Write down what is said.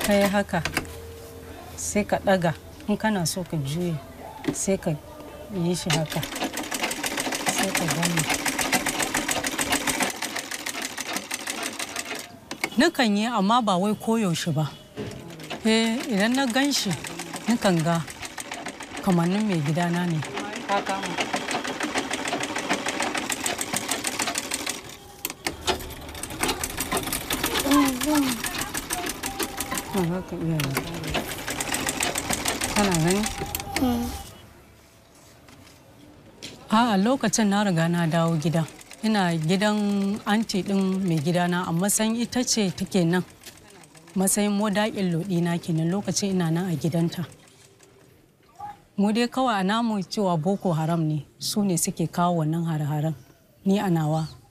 ka yi haka sai ka ɗaga in kana so ka juye sai ka yi shi haka sai ka gani Nukan yi amma ba wai koyaushe ba. Eh idan na gan shi nukan ga kamannin mai gidana ne. Ba za ka iya ba. Kana gani? A'a lokacin na riga na dawo gida. Ina gidan anti ɗin mai gidana a matsayin ita ce take nan. Matsayin modaƙin lodina kenan lokacin ina nan a gidanta. Mu dai kawai a namu cewa Boko Haram ne su ne suke kawo wannan hare-haren. Ni a nawa